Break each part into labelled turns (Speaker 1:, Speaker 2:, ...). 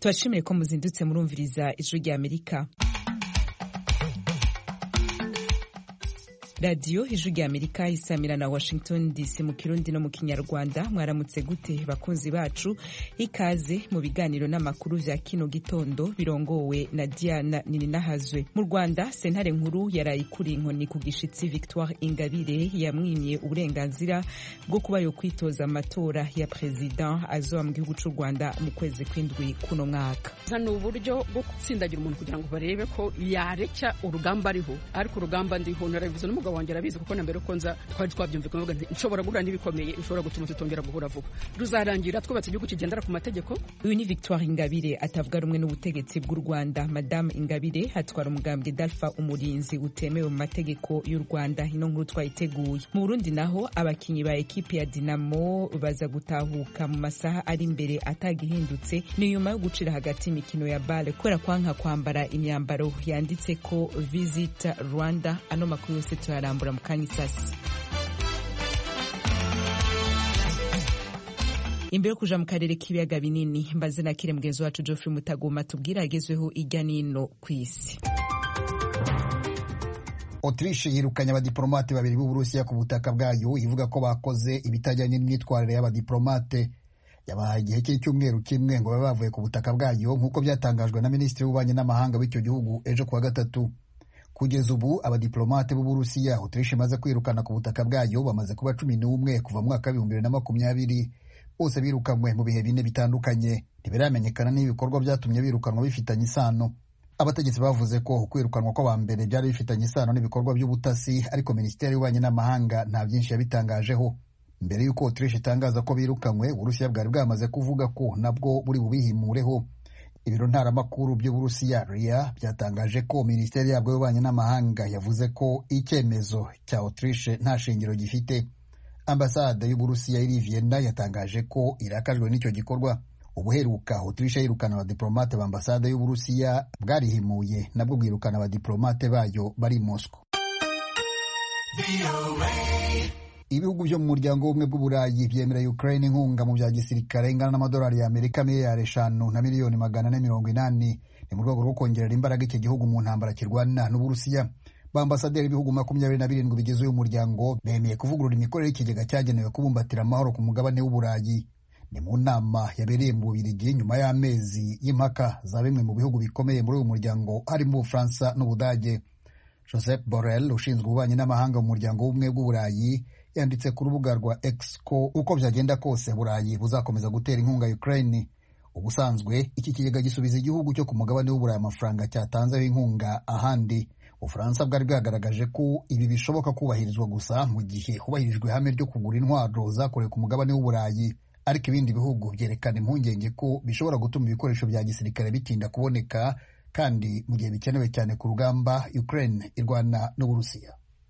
Speaker 1: tubashimire ko muzindutse murumviriza ijwi rya amerika radiyo ijwi rya amerika isamira na washington dc mu kirundi no mu kinyarwanda mwaramutse gute bakunzi bacu ikaze mu biganiro n'amakuru vya kino gitondo birongowe na diana nininahazwe mu rwanda sentare nkuru yaraye ikuriye inkoni ku gishitsi victoire ingabire yamwimye uburenganzira bwo kuba yo kwitoza amatora ya perezida azoba mu gihugu c'u rwanda mu kwezi kw'indwi kuno mwaka
Speaker 2: ni uburyo bwo gutsindagira umuntu kugira ngo barebe ko yareca urugamba ariho ariko urugamba ndiho narabivuze n'umugabo wanjye arabizi kuko na mbere ko nza twari twabyumvikana bavuga nti nshobora guhura n'ibikomeye bishobora gutuma tutongera guhura vuba ruzarangira twubatse igihugu kigendera ku mategeko
Speaker 1: uyu ni victoire ingabire atavuga rumwe n'ubutegetsi bw'u rwanda madamu ingabire hatwara umugambwe dalfa umurinzi utemewe mu mategeko y'u rwanda ino nkuru twayiteguye mu burundi naho abakinyi ba ekipi ya dinamo baza gutahuka mu masaha ari imbere atagihindutse ni nyuma yo gucira hagati imikino ya bale kubera kwanka kwambara imyambaro yanditse ko visit rwanda ano makuru yose turarambura mu kanya isasi imbere yo kuja mu karere k'ibiyaga binini mbaze nakire mugenzi wacu geoffrey mutagoma tubwire agezweho ijya n'ino ku isi
Speaker 3: Autriche yirukanye abadiplomate babiri b'Uburusiya ku butaka bwayo ivuga ko bakoze ibitajyanye n'imyitwarire y'abadiplomate yabahaye igihe cy'icyumweru kimwe ngo babe bavuye ku butaka bwayo nk'uko byatangajwe na minisitiri w'ububanyi n'amahanga w'icyo gihugu ejo kuwa gatatu kugeza ubu abadiplomate b'Uburusiya Autriche imaze kwirukana ku butaka bwayo bamaze kuba cumi n'umwe kuva mu mwaka w'ibihumbi bibiri na makumyabiri bose birukanywe mu bihe bine bitandukanye ntibiramenyekana n'ibikorwa byatumye birukanwa bifitanye isano abategetsi bavuze ko kwirukanwa kw'aba mbere byari bifitanye isano n'ibikorwa by'ubutasi ariko minisiteri y'ububanyi n'amahanga nta byinshi yabitangajeho mbere y'uko Autriche itangaza ko birukanywe uburusiya bwari bwamaze kuvuga ko nabwo buri bubihimureho ibiro ntaramakuru by'uburusiya ria byatangaje ko minisiteri yabwo y'ububanyi n'amahanga yavuze ko icyemezo cya Autriche nta shingiro gifite ambasade y'uburusiya iri Vienna yatangaje ko irakajwe n'icyo gikorwa ubuheruka Autriche yirukana abadiplomate ba ambasade y'uburusiya bwarihimuye nabwo bwirukana abadiplomate bayo bari Moscow ibihugu byo mu muryango w'ubumwe bw'uburayi byemera Ukraine inkunga mu bya gisirikare ingana n'amadolari ya Amerika miliyari eshanu na miliyoni magana ane mirongo inani ni mu rwego rwo kongerera imbaraga iki gihugu mu ntambara kirwana n'uburusiya ba ambasaderi b'ibihugu makumyabiri na birindwi bigize uyu muryango bemeye kuvugurura imikorere y'ikigega cyagenewe kubumbatira amahoro ku mugabane w'uburayi ni mu nama yabereye mu bubirigi nyuma y'amezi y'impaka za bimwe mu bihugu bikomeye muri uyu muryango harimo ubufaransa n'ubudage joseph borrell ushinzwe ububanyi n'amahanga mu muryango w'ubumwe bw'uburayi yanditse ku rubuga rwa X ko uko byagenda kose burayi buzakomeza gutera inkunga Ukraine ubusanzwe iki kigega gisubiza igihugu cyo ku mugabane w'uburayi amafaranga cyatanzeho inkunga ahandi ubufaransa bwari bwagaragaje ko ibi bishoboka kubahirizwa gusa mu gihe hubahirijwe ihame ryo kugura intwaro zakorewe ku mugabane w'uburayi ariko ibindi bihugu byerekana impungenge ko bishobora gutuma ibikoresho bya gisirikare bitinda kuboneka kandi mu gihe bikenewe cyane ku rugamba Ukraine irwana n'Uburusiya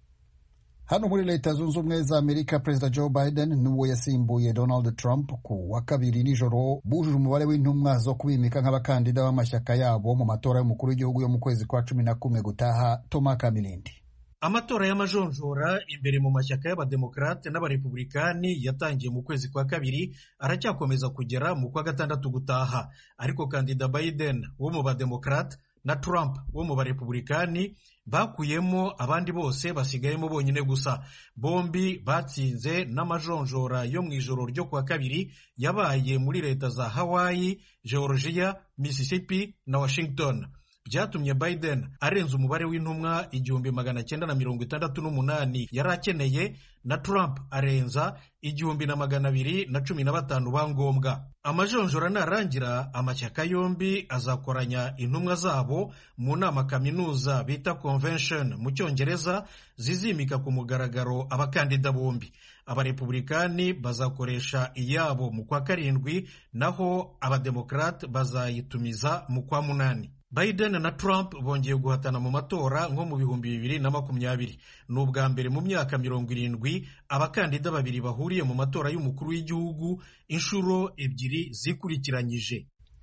Speaker 3: hano muri leta zunze ubumwe za amerika perezida joe biden n'uwo yasimbuye donald trump ku wa kabiri nijoro bujuje umubare w'intumwa zo kubimika nk'abakandida b'amashyaka yabo mu matora y'umukuru w'igihugu yo mu kwezi kwa cumi na kumwe gutaha toma kamirindi
Speaker 4: amatora y'amajonjora imbere mu mashyaka y'abademokarate n'abarepublikani yatangiye mu kwezi kwa kabiri aracyakomeza kugera mu kwa gatandatu gutaha ariko kandida biden wo mu bademokarate na Trump wo mu barepublikani bakuyemo abandi bose basigayemo bonyine gusa bombi batsinze n'amajonjora yo mu ijoro ryo kuwa kabiri yabaye muri leta za Hawaii, Georgia, Mississippi na Washington byatumye Biden arenza umubare w'intumwa igihumbi magana cyenda na mirongo itandatu n'umunani yari akeneye na Trump arenza igihumbi na magana abiri na cumi na batanu ba ngombwa amajonjora narangira amashyaka yombi azakoranya intumwa zabo mu nama kaminuza bita convention mu cyongereza zizimika ku mugaragaro abakandida bombi abarepublikani bazakoresha iyabo mu kwa karindwi naho abademokarate bazayitumiza mu kwa munani Biden na Trump bongeye guhatana mu matora nko mu bihumbi bibiri na makumyabiri ni ubwa mbere mu myaka mirongo irindwi abakandida babiri bahuriye mu matora y'umukuru w'igihugu inshuro ebyiri zikurikiranyije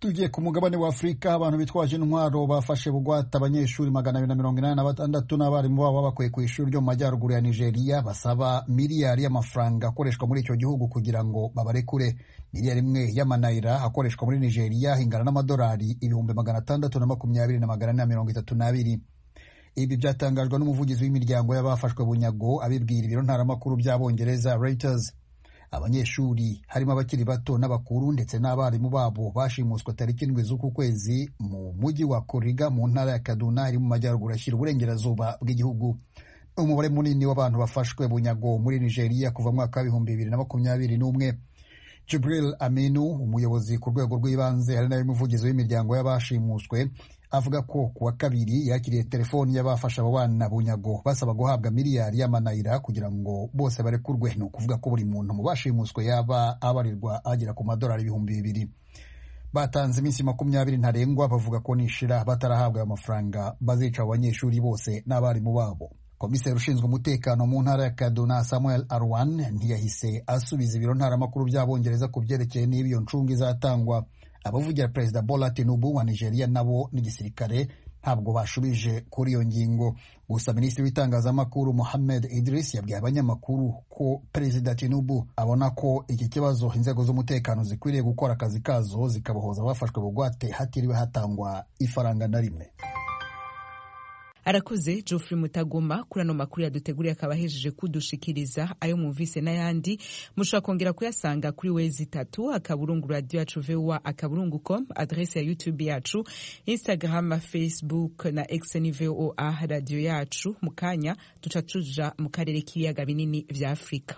Speaker 3: tugiye ku mugabane wa afurika abantu bitwaje intwaro bafashe bugwate abanyeshuri magana abiri na mirongo inani na batandatu n'abarimu babo babakuye ku ishuri ryo mu majyaruguru ya nigeria basaba miliyari y'amafaranga akoreshwa muri icyo gihugu kugira ngo babarekure miliyari imwe y'amanayira akoreshwa muri nigeria ingana n'amadolari ibihumbi magana atandatu na makumyabiri na magana ane na mirongo itatu n'abiri ibi byatangajwe n'umuvugizi w'imiryango y'abafashwe bunyago abibwira ibiro ntaramakuru by'abongereza reuters abanyeshuri harimo abakiri bato n'abakuru ndetse n'abarimu babo bashimuswe tariki indwi z'uku kwezi mu mujyi wa Kuriga mu ntara ya Kaduna iri mu majyaruguru ashyira uburengerazuba bw'igihugu umubare munini w'abantu bafashwe bunyago muri Nigeria kuva mu mwaka w'ibihumbi bibiri na makumyabiri n'umwe Jibril Aminu umuyobozi ku rwego rw'ibanze hari nawe muvugizi w'imiryango y'abashimuswe avuga ko ku wa kabiri yakiriye telefoni y'abafasha abo bana bunyago basaba guhabwa miliyari y'amanayira kugira ngo bose barekurwe ni ukuvuga ko buri muntu mu bashimuswe yaba abarirwa agera ku madolari ibihumbi bibiri batanze iminsi makumyabiri ntarengwa bavuga ko nishira batarahabwa ayo mafaranga bazica abo banyeshuri bose n'abarimu babo komiseri ushinzwe umutekano mu ntara ya kaduna samuel arwan ntiyahise asubiza ibiro ntaramakuru by'abongereza ku byerekeye niba iyo ncunga izatangwa abavugira perezida bola tinubu wa nigeria nabo n'igisirikare ntabwo bashubije kuri iyo ngingo gusa minisitiri w'itangazamakuru mohamed idris yabwiye abanyamakuru ko perezida tinubu abona ko iki kibazo inzego z'umutekano zikwiriye gukora akazi kazo zikabohoza abafashwe bugwate hatiriwe hatangwa ifaranga na rimwe
Speaker 1: arakoze Geoffrey Mutagoma kuri ano makuru yaduteguriye akaba ahejeje kudushikiriza ayo mwumvise n'ayandi mushobora kongera kuyasanga kuri wezi itatu akaburungu radio yacu voa akaburungu com adrese ya youtube yacu instagram facebook na x ni voa radio yacu mu kanya duca tuja mu karere k'ibiyaga binini vya afurika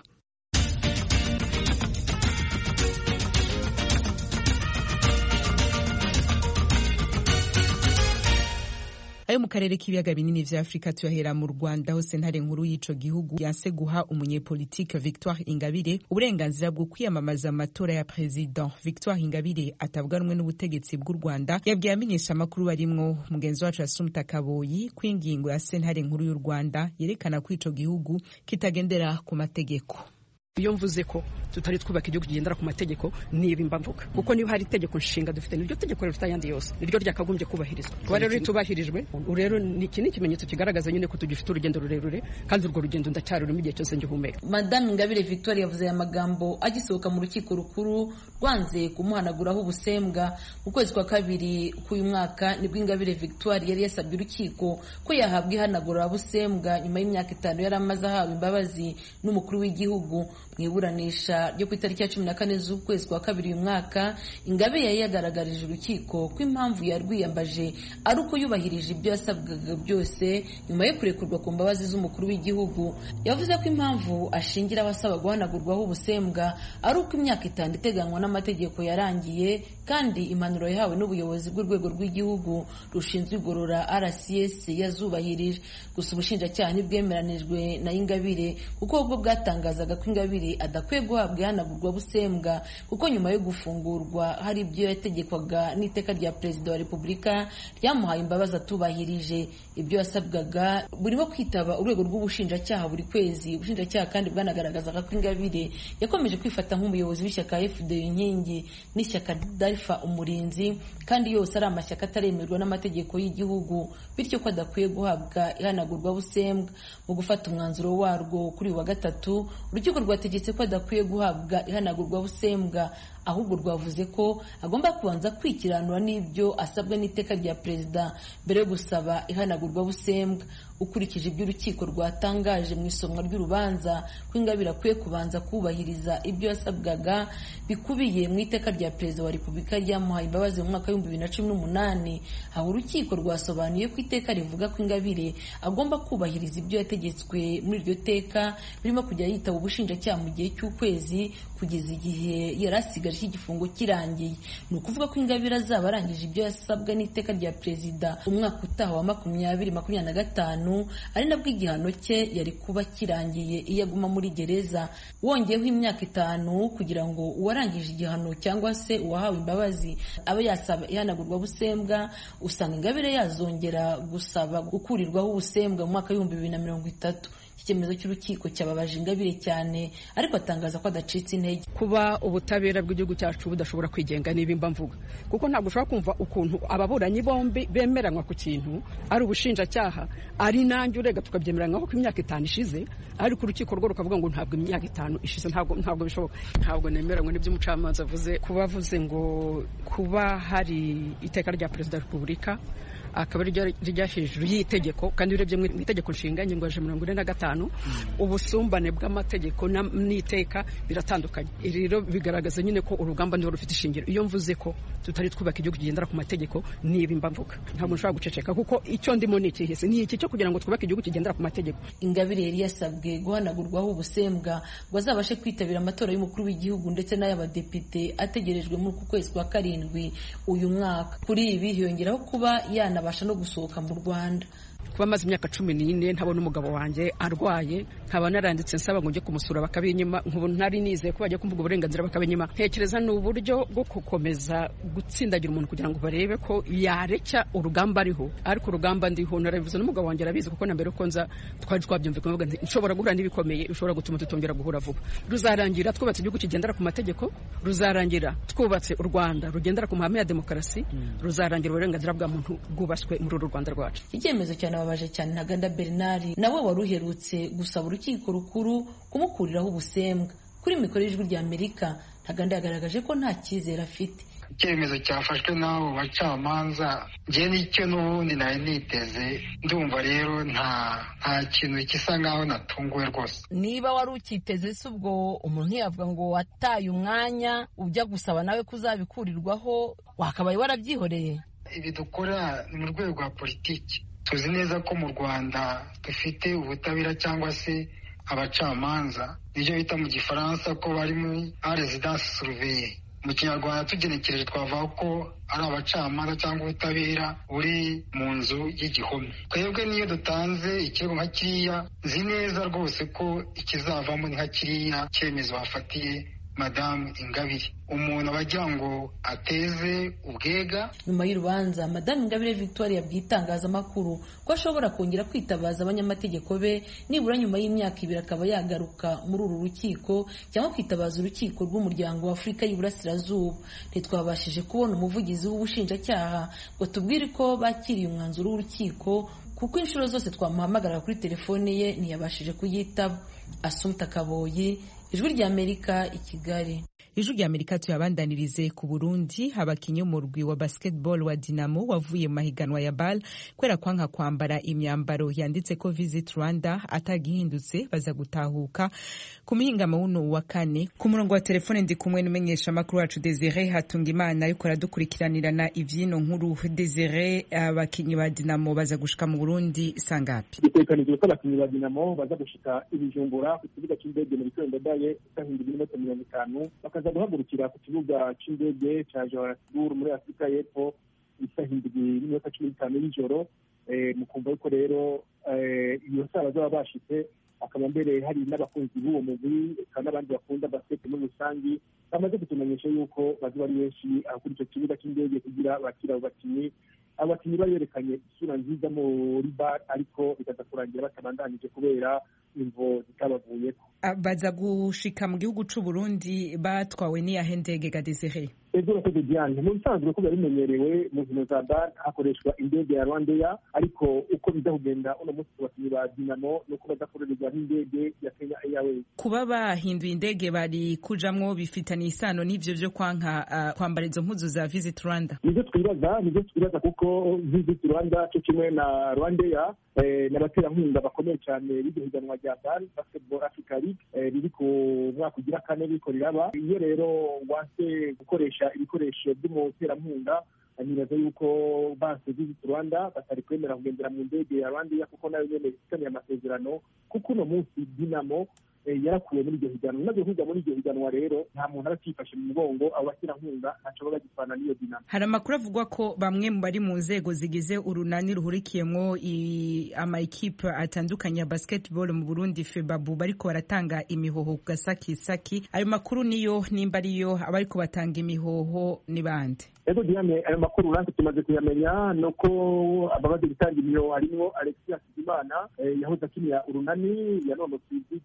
Speaker 1: ayo mu karere k'ibiyaga binini vya afurika tuyahera mu rwanda aho sentare nkuru y'ico gihugu yanse guha umunyepolitike victoire ingabire uburenganzira bwo kwiyamamaza amatora ya president victoire ingabire atavuga rumwe n'ubutegetsi bw'u rwanda yabwiye amenyesha amakuru barimwo mugenzi wacu yasumta kaboyi ko ingingo ya sentare nkuru y'u rwanda yerekana ko ico gihugu kitagendera ku mategeko
Speaker 2: iyo mvuze ko tutari twubaka igihugu kigendera ku mategeko niba mba mvuga kuko niba hari itegeko nshinga dufite niryo tegeko riruta ayandi yose niryo ryakagombye kubahirizwa kuba rero ritubahirijwe rero iki ni ikimenyetso kigaragaza nyine ko tugifite urugendo rurerure kandi urwo rugendo ndacyarurimo igihe cyose ngihumeka
Speaker 5: madame ingabire victoire yavuze aya magambo agisohoka mu rukiko rukuru rwanze kumuhanaguraho ubusembwa mu kwezi kwa kabiri k'uyu mwaka nibwo ingabire victoire yari yasabye urukiko ko yahabwa ihanagurabusembwa nyuma y'imyaka itanu yari amaze ahawe imbabazi n'umukuru w'igihugu mu iburanisha ryo ku itariki ya cumi na kane z'ukwezi kwa kabiri uyu mwaka ingabire yari yagaragarije urukiko ko impamvu yarwiyambaje ari uko yubahirije ibyo yasabwaga byose nyuma yo kurekurwa ku mbabazi z'umukuru w'igihugu yavuze ko impamvu ashingira abasaba guhanagurwaho ubusembwa ari uko imyaka itanu iteganywa n'amategeko yarangiye kandi impanuro yahawe n'ubuyobozi bw'urwego rw'igihugu rushinzwe igorora rcs yazubahirije gusa ubushinjacyaha ntibwemeranijwe na ingabire kuko ubwo bwatangazaga ko ingabire adakwiye guhabwa ihanagurwa busembwa kuko nyuma yo gufungurwa hari ibyo yategekwaga n'iteka rya perezida wa repubulika ryamuhaye imbabazi atubahirije ibyo yasabwaga burimo kwitaba urwego rw'ubushinjacyaha buri kwezi ubushinjacyaha kandi bwanagaragazaga ko ingabire yakomeje kwifata nk'umuyobozi w'ishyaka fd inkingi n'ishyaka darifa umurinzi kandi yose ari amashyaka ataremerwa n'amategeko y'igihugu bityo ko adakwiye guhabwa ihanagurwa busembwa mu gufata umwanzuro warwo kuri uyu wa gatatu urukiko rwategetse ko adakwiye guhabwa ihanagurwa busembwa ahubwo rwavuze ko agomba kubanza kwikiranura n'ibyo asabwa n'iteka rya perezida mbere yo gusaba ihanagurwa busembwa ukurikije ibyo urukiko rwatangaje mu isomwa ry'urubanza ko ingabire akwiye kubanza kubahiriza ibyo yasabwaga bikubiye mu iteka rya perezida wa repubulika ryamuhaye imbabazi mu mwaka w'ibihumbi bibiri na cumi n'umunani aho urukiko rwasobanuye ko iteka rivuga ko ingabire agomba kubahiriza ibyo yategetswe muri iryo teka birimo kujya yitaba ubushinjacyaha mu gihe cy'ukwezi kugeza igihe yari asigaje igifungo kirangiye ni ukuvuga ko ingabire azaba arangije ibyo yasabwa n'iteka rya perezida umwaka utaha wa makumyabiri makumyabiri na gatanu ari nabwo igihano cye yari kuba kirangiye iyo aguma muri gereza wongeyeho imyaka itanu kugira ngo uwarangije igihano cyangwa se uwahawe imbabazi abe yasaba ihanagurwa busembwa usanga ingabire yazongera gusaba gukurirwaho ubusembwa mu mwaka w'ibihumbi bibiri na mirongo itatu icyemezo cy'urukiko cyababaje ingabire cyane ariko atangaza ko adacitse intege
Speaker 2: kuba ubutabera bw'igihugu igihugu cyacu budashobora kwigenga niba mvuga kuko ntabwo ushobora kumva ukuntu ababuranyi bombi bemeranywa ku kintu ari ubushinjacyaha ari nanjye urega tukabyemeranywaho ko imyaka itanu ishize ariko urukiko rwo rukavuga ngo ntabwo imyaka itanu ishize ntabwo ntabwo bishoboka ntabwo nemeranywa n'ibyo umucamanza avuze kuba avuze ngo kuba hari iteka rya perezida wa repubulika akaba rijya hejuru y'itegeko kandi urebye mu itegeko nshinga ingingo ya mirongo ine na gatanu ubusumbane bw'amategeko n'iteka biratandukanye rero bigaragaza nyine ko urugamba niho rufite ishingiro iyo mvuze ko tutari twubaka igihugu kigendera ku mategeko niba mba mvuga ntabwo nshobora guceceka kuko icyo ndimo ni ikihese ni iki cyo kugira ngo twubake igihugu kigendera ku mategeko
Speaker 5: ingabire yari yasabwe guhanagurwaho ubusembwa ngo azabashe kwitabira amatora y'umukuru w'igihugu ndetse n'ay'abadepite ategerejwe muri uku kwezi kwa karindwi uyu mwaka kuri ibi hiyongeraho kuba yana abasha no gusohoka mu Rwanda
Speaker 2: kuba amaze imyaka cumi n'ine ntabona umugabo wanjye arwaye nkaba naranditse nsaba ngo njye kumusura bakabinyima nk'ubu ntari nizeye ko bajya kumvuga uburenganzira bakabinyima ntekereza ni uburyo bwo gukomeza gutsindagira umuntu kugira ngo barebe ko yareka urugamba ariho ariko urugamba ndiho narabivuze n'umugabo wanjye arabizi kuko na mbere ko nza twari twabyumvikana bavuga nti nshobora guhura n'ibikomeye bishobora gutuma tutongera guhura vuba ruzarangira twubatse igihugu kigendera ku mategeko ruzarangira twubatse u Rwanda rugendera ku mahame ya demokarasi ruzarangira uburenganzira bwa muntu bwubashywe muri uru Rwanda rwacu
Speaker 5: icyemezo cyane babaje cyane ntaganda bernard nawe wari uherutse gusaba urukiko rukuru kumukuriraho ubusembwa kuri mikoro y'ijwi rya amerika ntaganda yagaragaje ko nta cyizere afite
Speaker 6: icyemezo cyafashwe n'abo bacamanza njye nicyo n'ubundi nari niteze ndumva rero nta nta kintu gisa nk'aho natunguwe rwose
Speaker 7: niba wari ukiteze se ubwo umuntu yavuga ngo wataye umwanya ujya gusaba nawe ko uzabikurirwaho wakabaye warabyihoreye
Speaker 6: ibi dukora ni mu rwego rwa politiki tuzi neza ko mu rwanda dufite ubutabera cyangwa se abacamanza nibyo bita mu gifaransa ko bari muri residence surveye mu kinyarwanda tugenekereje twavuga ko ari abacamanza cyangwa ubutabera buri mu nzu y'igihome twebwe niyo dutanze ikirego nka kiriya nzi neza rwose ko ikizavamo ni nka kiriya cyemezo bafatiye madamu ingabire umuntu aba agira ngo ateze ubwega
Speaker 5: nyuma y'urubanza madamu ingabire victoire yabwiye itangazamakuru ko ashobora kongera kwitabaza abanyamategeko be nibura nyuma y'imyaka ibiri akaba yagaruka muri uru rukiko cyangwa kwitabaza urukiko rw'umuryango wa afurika y'iburasirazuba ntitwabashije kubona umuvugizi w'ubushinjacyaha ngo tubwire ko bakiriye umwanzuro w'urukiko kuko inshuro zose twamuhamagara kuri telefone ye ntiyabashije kuyitaba asumta kaboyi ijwi ry'amerika i kigali
Speaker 1: ijwi rya amerika tuyabandanirize ku burundi abakinnyi b'umurwi wa basketball wa dinamo wavuye mu mahiganwa ya bal kubera kwanka kwambara imyambaro yanditse ko visit rwanda atagihindutse baza gutahuka ku muhingamo wuno wa kane ku murongo wa telefone ndi kumwe n'umenyesha amakuru wacu desire hatunga imana ariko aradukurikiranirana ivyino nkuru desire abakinnyi ba dinamo baza gushika mu burundi sangapi
Speaker 8: bitekanijwe ko abakinnyi ba dinamo baza gushika ibijumbura ku kibuga c'indege mu bitondo daye isahinda iminota mirongo itanu bakaza guhagurukira ku kibuga c'indege ca johannesburg muri afurika y'epfo isaha indwi n'iminota cumi n'itanu y'ijoro mu kumva yuko rero iyo saha bazaba bashitse akaba mbere hari n'abakunzi b'uwo mugwi kandi n'abandi bakunda basket muri rusangi bamaze kutumenyesha yuko bazoba ari benshi aho kuri icyo kibuga cy'indege kugira bakira abo bakinnyi abakinnyi bari berekanye isura nziza muri bar ariko bikaza kurangira batabandanije kubera imvo zitabavuyeko
Speaker 1: baza gushika mu gihugu c'u Burundi batwawe n'iyahe ndege ga Desire
Speaker 8: ejo urakoze Diane mu bisanzwe ko biba bimenyerewe mu nkino za bar hakoreshwa indege ya Rwandair ariko uko biza kugenda uno munsi ku bakinnyi ba Dinamo nuko badakorerwa n'indege ya Kenya Airways
Speaker 1: kuba bahinduye indege bari kujamwo bifitaniye isano n'ivyo vyo kwanka uh, kwambara izo mpuzu za Visit Rwanda
Speaker 8: nivyo twibaza nivyo twibaza kuko Visit Rwanda cyo kimwe na Rwandair eh, n'abaterankunga bakomeye cyane b'iryo higanwa rya bar basketball Africa League riri ku mwaka ugira kane riko riraba iyo rero wanse gukoresha ibikoresho by'umuterankunga nibaza yuko banse visit rwanda batari kwemera kugendera mu ndege ya rwandair kuko nayo nyene ifitaniye amasezerano kuko uno munsi dinamo yarakuwe muri iryo higanwa umaze kuja muri iryo higanwa rero nta muntu aba akifashe mu mugongo abo baterankunga ntaco baba bagipfana n'iyo dinamo
Speaker 1: hari amakuru avuga ko bamwe mu bari mu nzego zigize urunani ruhurikiyemwo amaekipe atandukanye ya basketball mu burundi febabu bariko baratanga imihoho ku gasakisaki ayo makuru niyo nimba ariyo abariko batanga imihoho ni bande
Speaker 8: ego diane ayo makuru natwe tumaze kuyamenya nuko abamaze gutanga imihoho harimwo alexia hakizimana yahoze akinira urunani yanonotse ivyigwa vya siporo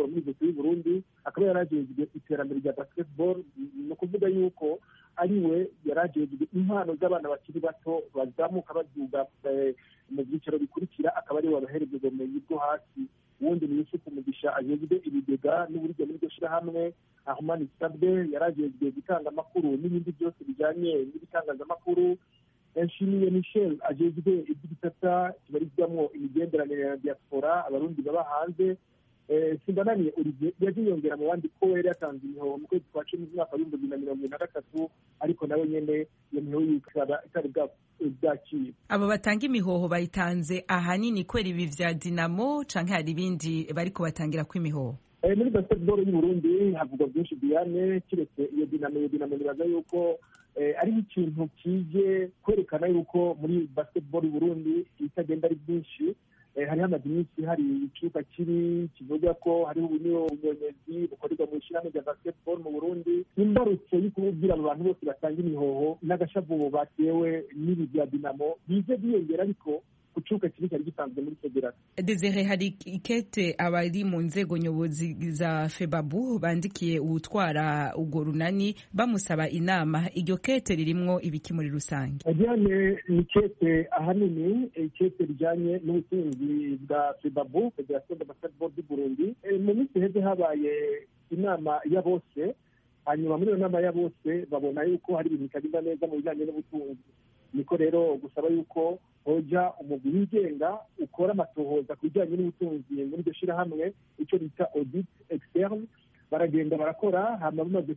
Speaker 8: siporo muri leta y'u Burundi akaba yarajejwe iterambere rya basketball ni ukuvuga yuko ari we yarajejwe impano z'abana bakiri bato bazamuka baduga mu byiciro bikurikira akaba ari we wabahereza ubumenyi bwo hasi uwundi ni yusufu mugisha ajejwe ibigega n'uburyo muri iryo shirahamwe ahumani sabwe yarajejwe gutanga amakuru n'ibindi byose bijyanye n'ibitangazamakuru nshimiye michel ajejwe iby'ibitata kibarizwamo imigenderanire ya diaspora abarundi baba hanze simbananiye olivier yaje yongera mu bandi ko yari yatanze imihoho mu kwezi kwa cumi umwaka w'ibihumbi bibiri na mirongo ibiri na gatatu ariko nawe nyene iyo mihoho ikaba itari bwakira
Speaker 1: abo batanga imihoho bayitanze ahanini kwera ibi vya dinamo canke hari ibindi bariko batangira ko imihoho
Speaker 8: muri basketball y'u Burundi havugwa byinshi Diane kiretse iyo dinamo iyo dinamo nibaza yuko ari ikintu kije kwerekana yuko muri basketball y'u Burundi itagenda ari byinshi hari hamaze iminsi hari icyuka kiri kivuga ko hariho ubunyonyezi bukorerwa mu ishyirahamwe rya basketball mu burundi imbarutso yo kubwira abo bantu bose batanga imihoho n'agashavubo batewe n'ibi bya dinamo bize byiyongera ariko ku cyuka kibi cyari gisanzwe muri federasiyo
Speaker 1: desire hari ikete abari mu nzego nyobozi za febabu bandikiye uwutwara urwo runani bamusaba inama iryo kete ririmwo ibiki muri rusange
Speaker 8: diane ni kete ahanini ikete rijyanye n'ubutunzi bwa febabu federasiyo de basketball du burundi mu minsi iheze habaye inama ya bose hanyuma muri iyo nama ya bose babona yuko hari ibintu bitagenda neza mu bijyanye n'ubutunzi niko rero gusaba yuko hoja umugwi wigenga ukora amatohoza ku bijyanye n'ubutunzi muri iryo shyirahamwe icyo bita audit externe baragenda barakora hanyuma bamaze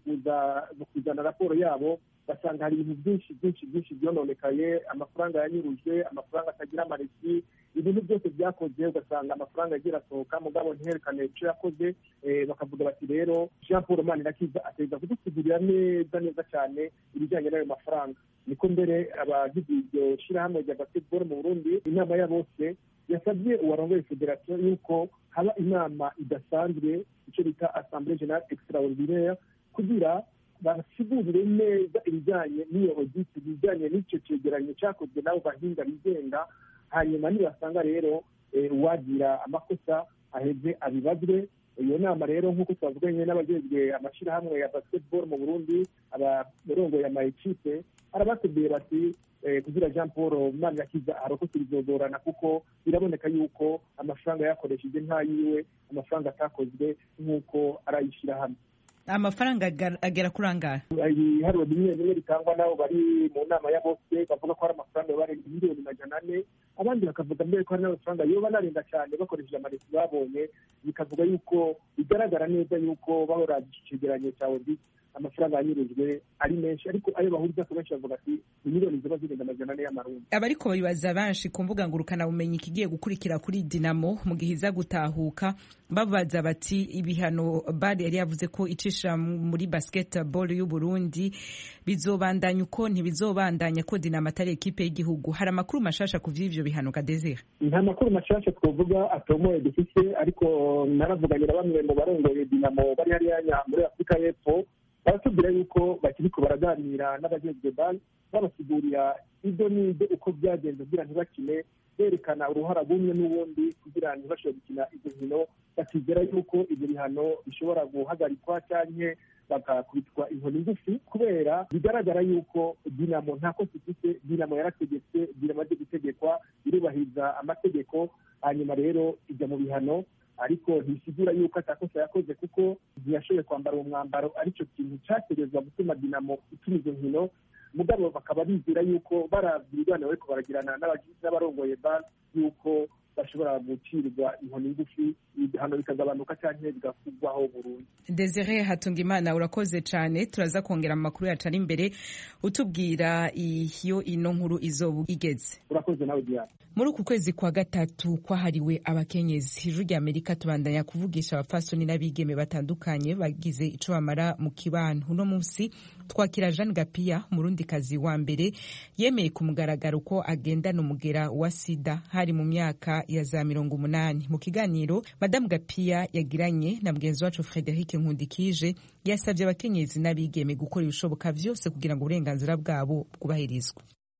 Speaker 8: kuzana raporo yabo basanga hari ibintu byinshi byinshi byinshi byononekaye amafaranga yanyurujwe amafaranga atagira amaresi ibintu byose byakoze ugasanga amafaranga agiye arasohoka mugabo ntiherekane icyo yakoze bakavuga bati rero jean paul manirakiza ateza kudusigurira neza neza cyane ibijyanye n'ayo mafaranga niko mbere abagize iryo shyirahamwe rya basketball mu burundi inama ya bose yasabye uwarongoye federasiyo yuko haba inama idasanzwe icyo bita assemblée générale extraordinaire kugira basigurire neza ibijyanye n'iyo audit ibijyanye n'icyo cyegeranyo cyakozwe n'abo bahinga bigenga hanyuma nibasanga rero uwagira amakosa aheze abibazwe iyo nama rero nk'uko twavuganye n'abajejwe amashyirahamwe ya basketball mu burundi abarongoye ama ekipe arabatubwiye bati kugira jean paul manirakiza arokotse bizogorana kuko biraboneka yuko amafaranga yakoresheje ntayiwe amafaranga atakozwe nk'uko arayishyirahamwe
Speaker 1: amafaranga agera kuri angahe
Speaker 8: ibiharuro bimwe bimwe bitangwa nabo bari mu nama ya bose bavuga ko hari amafaranga barenga miliyoni majana ane abandi bakavuga mbere ko hari n'amafaranga yoba anarenga cyane bakoresheje amaresi babonye bikavuga yuko bigaragara neza yuko bahora icegeranyo cya audit amafaranga yanyurujwe ari menshi ariko ayo bahuriza ku benshi bavuga ati ni miliyoni ziba zirenga amajana ane y'amarundi
Speaker 1: abariko bibaza benshi ku mbuga ngurukanabumenyi ikigiye gukurikira kuri dinamo mu gihe iza gutahuka babaza bati ibihano bari yari yavuze ko icisha muri basketball y'u Burundi bizobandanya uko ntibizobandanya ko dinamo atari ekipe y'igihugu hari amakuru mashasha ku vy'ivyo bihano kadezira
Speaker 8: nta makuru mashasha twovuga atomoye dufise ariko naravuganye na bamwe mu barongoye dinamo bari hariya muri afurika y'epfo baratubwira yuko bakiriko baraganira n'abajejwe bani babasigurira ibyo n'ibyo uko byagenze kugira ntibakine berekana uruhara rumwe n'ubundi kugira ntibashobore gukina izo nkino bakizera yuko ibyo bihano bishobora guhagarikwa cyangwa bagakubitwa inkoni ngufi kubera bigaragara yuko dinamo nta kosa ifite dinamo yarategetse dinamo aje gutegekwa irubahiriza amategeko hanyuma rero ijya mu bihano ariko ntisigura yuko atakosa yakoze kuko ntiyashoboye kwambara uwo mwambaro aricyo kintu cyategerezwa gutuma dinamo ituma izo nkino mugabo bakaba bizera yuko baravye ibiganiro bariko baragirana n'abarongoye ban yuko bashobora gucirwa inkoni ngufi ibihano bikagabanuka canke bigakugwaho burundu
Speaker 1: desire hatungimana urakoze cane turaza kongera mu makuru yacu ari imbere utubwira iyo ino nkuru izoba igeze
Speaker 8: urakoze nawe diana
Speaker 1: muri uku kwezi kwa gatatu kwahariwe abakenyezi ijuru rya amerika tubandanya kuvugisha abapfasoni n'abigeme batandukanye bagize ico bamara mu kibano uno munsi twakira jeanne gapiya umurundikazi wa mbere yemeye ku mugaragaro ko agendana umugera wa sida hari mu myaka ya za mirongo umunani mu kiganiro madamu gapiya yagiranye na mugenzi wacu frederic nkundikije yasabye abakenyezi n'abigeme gukora ibishoboka vyose kugira ngo uburenganzira bwabo bwubahirizwe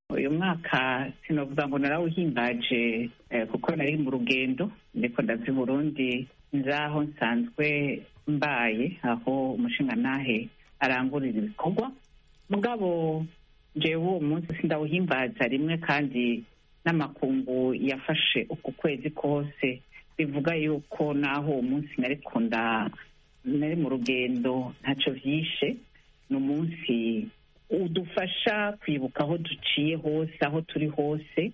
Speaker 9: uyu mwaka sinavuga ngo narawuhimbaje kuko nari mu rugendo ndiko ndava i burundi nzaho nsanzwe mbaye aho umushingantahe arangurira ibikorwa mugabo jewe uwo munsi sindawuhimbaza rimwe kandi n'amakungu yafashe uku kwezi kose bivuga yuko naho uwo munsi nariko nari mu rugendo ntacyo vyishe ni umunsi udufasha kwibuka aho duciye hose aho turi hose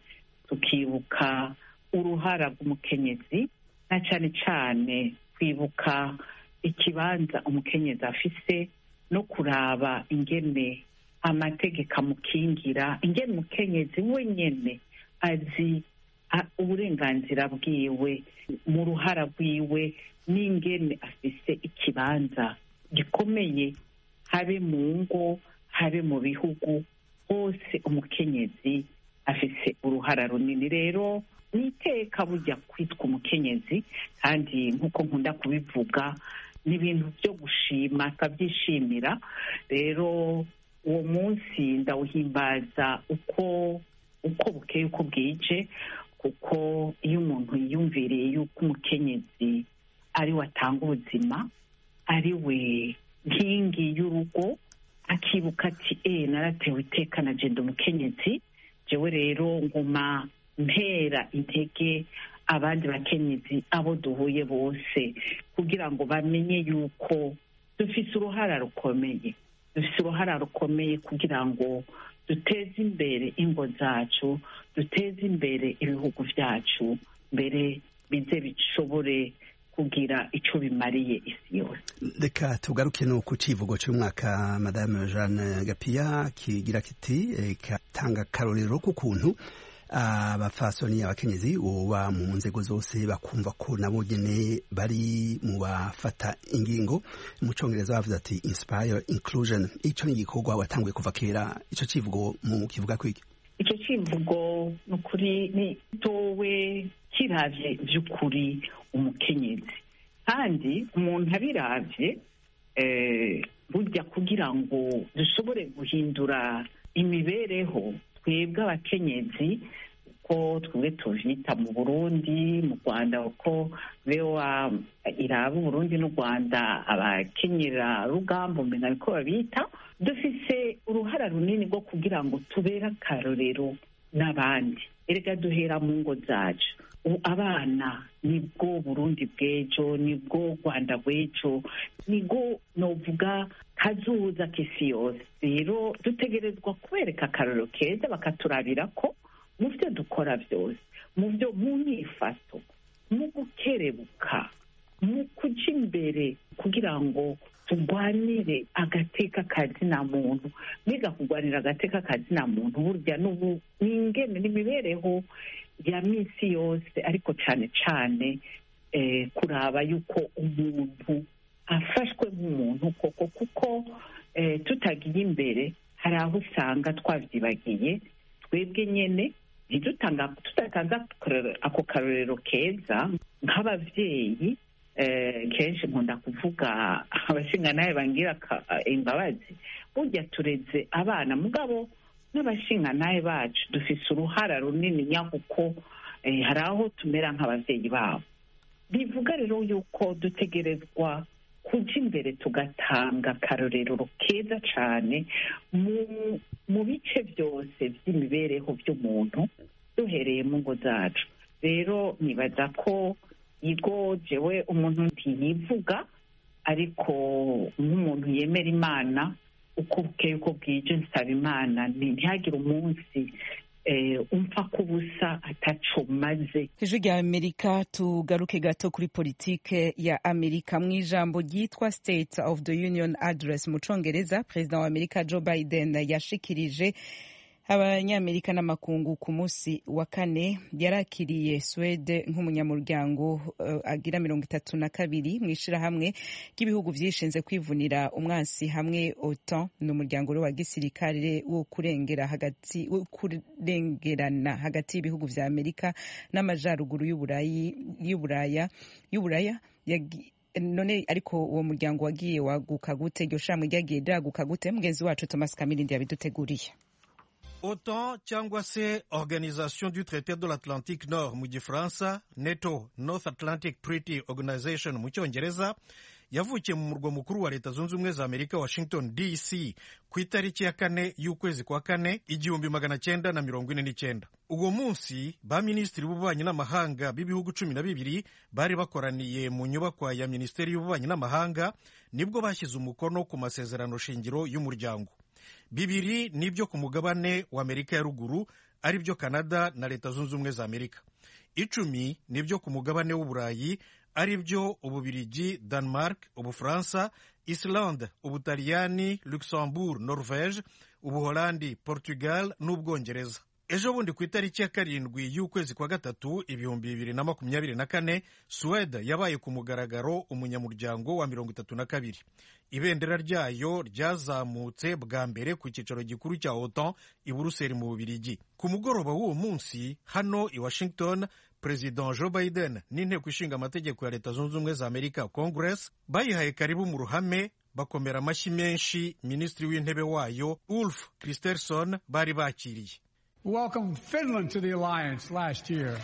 Speaker 9: tukibuka uruhara rw'umukenyezi na cyane cyane kwibuka ikibanza umukenyezi afise no kuraba ingene amategeko amukingira ingene umukenyezi wenyene azi uburenganzira bwiwe mu ruhara rwiwe n'ingene afise ikibanza gikomeye habe mu ngo habe mu bihugu hose umukenyezi afise uruhara runini rero ni iteka bujya kwitwa umukenyezi kandi nk'uko nkunda kubivuga ni ibintu byo gushima tukabyishimira rero uwo munsi ndawuhimbaza uko uko bukeye uko bwije kuko iyo umuntu yiyumviriye yuko umukenyezi ari we atanga ubuzima ari we nkingi y'urugo akibuka ati eee naratewe iteka na jenda umukenyezi jewe rero nguma mpera intege abandi bakenyezi abo duhuye bose kugira ngo bamenye yuko dufise uruhara rukomeye dufise uruhara rukomeye kugira ngo duteze imbere ingo zacu duteze imbere ibihugu byacu mbere bize bishobore kugira icyo bimariye isi yose
Speaker 10: reka tugaruke no ku civugo cy'umwaka madame jeanne gapiya kigira kiti katanga akarorero k'ukuntu abafasoni abakenyezi uba mu nzego zose bakumva ko nabo nyene bari mu bafata ingingo mu congereza bavuze ati inspire inclusion ico ni igikorwa watanguye kuva kera ico civugo mu kivuga kwiki
Speaker 9: icyo kivugo ni ukuri ni towe kiravye vy'ukuri umukenyezi kandi umuntu abiravye burya kugira ngo dushobore guhindura imibereho twebwe abakenyezi uko twebwe tuvyita mu burundi mu rwanda uko bewa iraba uburundi n'u rwanda abakenyera rugamba umenya niko babita dufise uruhara runini rwo kugira ngo tubere akarorero n'abandi erega duhera mu ngo zacu abana nibwo burundi bw'ejo nibwo rwanda rw'ejo nibwo novuga kazuza k'isi yose rero dutegerezwa kubereka akarorero keza bakaturabira ko mu byo dukora byose mu byo mu myifato mu gukerebuka mu kuja imbere kugira ngo turwanire agateka kazina muntu mbega kurwanira agateka kazina muntu burya n'ubu ni ingene n'imibereho ya minsi yose ariko cyane cyane kuraba yuko umuntu afashwe nk'umuntu koko kuko tutagiye imbere hari aho usanga twabyibagiye twebwe nyine tudatanze ako karorero keza nk'ababyeyi kenshi nkunda kuvuga abashingantahe bangira imbabazi burya tureze abana mugabo n'abashingantahe bacu dufise uruhara runini nyakuko hari aho tumera nk'ababyeyi babo bivuga rero yuko dutegerezwa kuja imbere tugatanga akarorero keza cyane mu bice byose by'imibereho by'umuntu duhereye mu ngo zacu rero nibaza ko igo jewe umuntu ntiyivuga ariko nk'umuntu yemera imana uko bukeye uko bwije nsaba imana ntihagire umunsi umfa kubusa ataco maze
Speaker 1: ijwi rya amerika tugaruke gato kuri politike ya amerika mu ijambo ryitwa state of the union address mu congereza perezida wa amerika joe biden yashikirije abanyamerika n'amakungu ku munsi wa kane yarakiriye swede nk'umunyamuryango uh, agira mirongo itatu na kabiri mu ishirahamwe ry'ibihugu vyishinze kwivunira umwansi hamwe otan ni umuryango wa gisirikare wo kurengera hagati wo kurengerana hagati y'ibihugu vya amerika n'amajaruguru y'uburaya y'uburaya none ariko uwo muryango wagiye waguka gute iryo shamwe ryagiye ryaguka gute mugenzi wacu thomas kamirindi yabiduteguriye
Speaker 4: otan cyangwa se organisation du traité de l'atlantique nord mu gifaransa neto north atlantic treaty organization mu cyongereza yavukiye mu murwa mukuru wa leta zunze ubumwe za amerika washington dc ku itariki ya kane y'ukwezi kwa kane igihumbi magana cyenda na mirongo ine n'icyenda uwo munsi ba minisitiri b'ububanyi n'amahanga b'ibihugu cumi na bibiri bari bakoraniye mu nyubakwa ya minisiteri y'ububanyi n'amahanga nibwo bashyize umukono ku masezerano shingiro y'umuryango bibiri nibyo ku mugabane wa amerika ya ruguru ari byo canada na leta zunze ubumwe za amerika icumi nibyo ku mugabane w'uburayi ari byo ububirigi denmark ubufaransa islande ubutaliyani luxembourg norvege ubuholandi portugal n'ubwongereza ejo bundi ku itariki ya karindwi y'ukwezi kwa gatatu ibihumbi bibiri na makumyabiri na kane suwede yabaye ku mugaragaro umunyamuryango wa mirongo itatu na kabiri ibendera ryayo ryazamutse bwa mbere ku cyicaro gikuru cya otan i buruseli mu bubirigi ku mugoroba w'uwo munsi hano i washington perezida joe biden n'inteko ishinga amategeko ya leta zunze ubumwe za amerika congress bayihaye karibu mu ruhame bakomera amashyi menshi minisitiri w'intebe wayo ulf kristersson bari bakiriye
Speaker 11: welcomed Finland to the alliance last year.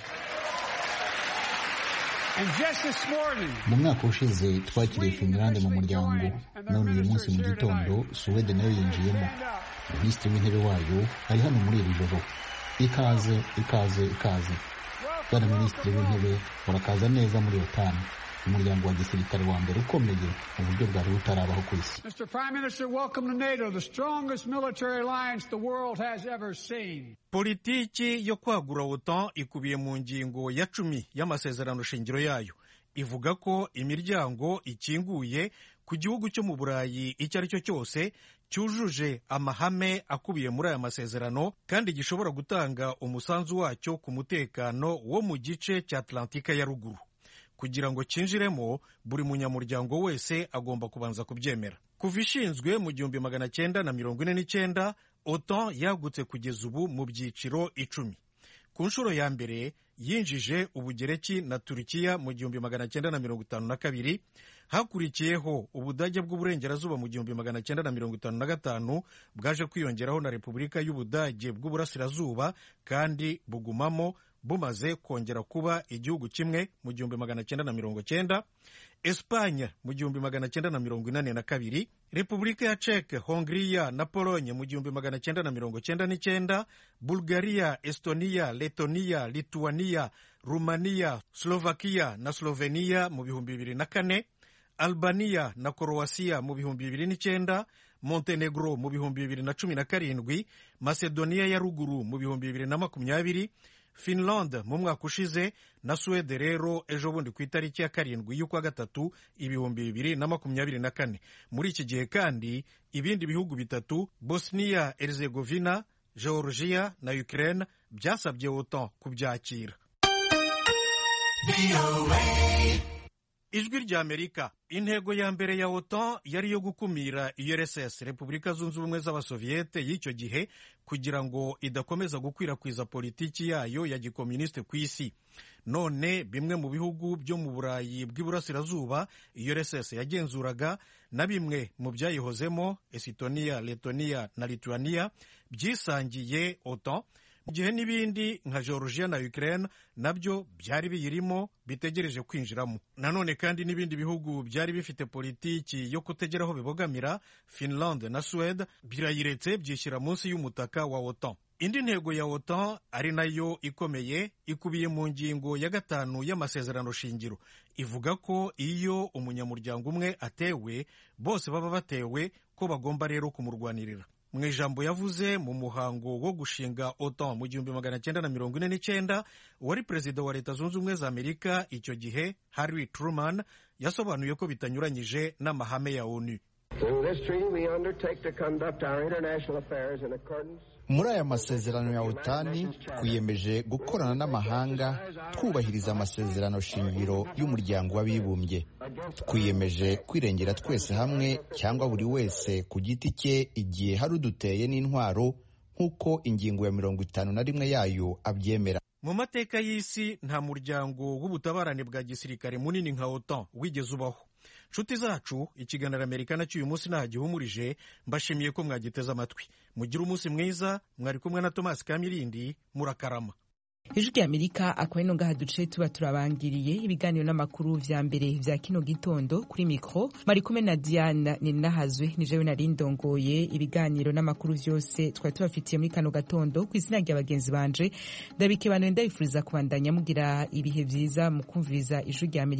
Speaker 11: And just this morning,
Speaker 3: mu mwaka ushize twakiriye finland mu muryango none uyu munsi mu gitondo suwede nayo yinjiyemo minisitiri w'intebe wayo ari hano muri iri joro ikaze ikaze ikaze bwana minisitiri w'intebe urakaza neza muri otani umuryango wa gisirikare wa mbere ukomeye mu buryo bwari butarabaho ku isi
Speaker 11: Mr. Prime Minister, welcome to NATO, the strongest military alliance the world has ever seen.
Speaker 4: politiki yo kwagura otan ikubiye mu ngingo ya cumi y'amasezerano shingiro yayo ivuga ko imiryango ikinguye ku gihugu cyo mu burayi icyo ari cyo cyose cyujuje amahame akubiye muri aya masezerano kandi gishobora gutanga umusanzu wacyo ku mutekano wo mu gice cya atlantika ya ruguru kugira ngo cyinjiremo buri munyamuryango wese agomba kubanza kubyemera kuva ishinzwe mu gihumbi magana cyenda na mirongo ine n'icyenda otan yagutse kugeza ubu mu byiciro icumi ku nshuro ya mbere yinjije ubugereki na turukiya mu gihumbi magana cyenda na mirongo itanu na kabiri hakurikiyeho ubudage bw'uburengerazuba mu gihumbi magana cyenda na mirongo itanu na gatanu bwaje kwiyongeraho na repubulika y'ubudage bw'uburasirazuba kandi bugumamo bumaze kongera kuba igihugu kimwe mu gihumbi magana cyenda na mirongo cyenda esipanye mu gihumbi magana cyenda na mirongo inani na kabiri repubulika ya ceke hongiriya na polonye mu gihumbi magana cyenda na mirongo cyenda n'icyenda bulgaria estoniya letoniya lituaniya rumaniya slovakiya na sloveniya mu bihumbi bibiri na kane albaniya na korowasiya mu bihumbi bibiri n'icyenda montenegro mu bihumbi bibiri na cumi na karindwi masedoniya ya ruguru mu bihumbi bibiri na makumyabiri finland mu mwaka ushize na suwede rero ejo bundi ku itariki ya karindwi y'ukwa gatatu ibihumbi bibiri na makumyabiri na kane muri iki gihe kandi ibindi bihugu bitatu bosnia herzegovina georgia na ukraine byasabye otan kubyakira ijwi rya amerika intego ya mbere ya otan yari iyo gukumira urss repubulika zunze ubumwe z'abasoviyete y'icyo gihe kugira ngo idakomeza gukwirakwiza politiki yayo ya gikomunisite ku isi none bimwe mu bihugu byo mu burayi bw'iburasirazuba urss yagenzuraga na bimwe mu byayihozemo esitoniya letoniya na lituaniya byisangiye otan mu gihe n'ibindi nka georgia na ukraine nabyo byari biyirimo bitegereje kwinjiramo nanone kandi n'ibindi bihugu byari bifite politiki yo kutegera aho bibogamira finland na suwede birayiretse byishyira munsi y'umutaka wa otan indi ntego ya otan ari nayo ikomeye ikubiye mu ngingo ya gatanu y'amasezerano shingiro ivuga ko iyo umunyamuryango umwe atewe bose baba batewe ko bagomba rero kumurwanirira mu ijambo yavuze mu muhango wo gushinga otan mu gihumbi magana cyenda na mirongo ine n'icyenda uwari perezida wa leta zunze ubumwe za amerika icyo gihe harry truman yasobanuye ko bitanyuranyije n'amahame ya onu
Speaker 12: muri aya masezerano ya otani twiyemeje gukorana n'amahanga twubahiriza amasezerano shingiro y'umuryango w'abibumbye twiyemeje kwirengera twese hamwe cyangwa buri wese ku giti cye igihe hari uduteye n'intwaro nk'uko ingingo ya mirongo itanu na rimwe yayo abyemera
Speaker 4: mu mateka y'isi nta muryango w'ubutabarane bwa gisirikare munini nka otan wigeze ubaho nshuti zacu ikiganiro amerika nacyo uyu munsi ntaho gihumurije mbashimiye ko mwagiteze amatwi mugire umunsi mwiza mwari kumwe na tomasi kamirindi murakarama
Speaker 1: ijwi rya amerika akaba ino ngaha duce tuba turabangiriye ibiganiro n'amakuru vya mbere vya kino gitondo kuri mikro mari kumwe na diana ninahazwe ni jewe nari ndongoye ibiganiro n'amakuru vyose twari tubafitiye muri kano gatondo ku izina rya bagenzi banje ndabikebanuye ndabifuriza kubandanya mugira ibihe vyiza mu kumviriza ijwi rya amerika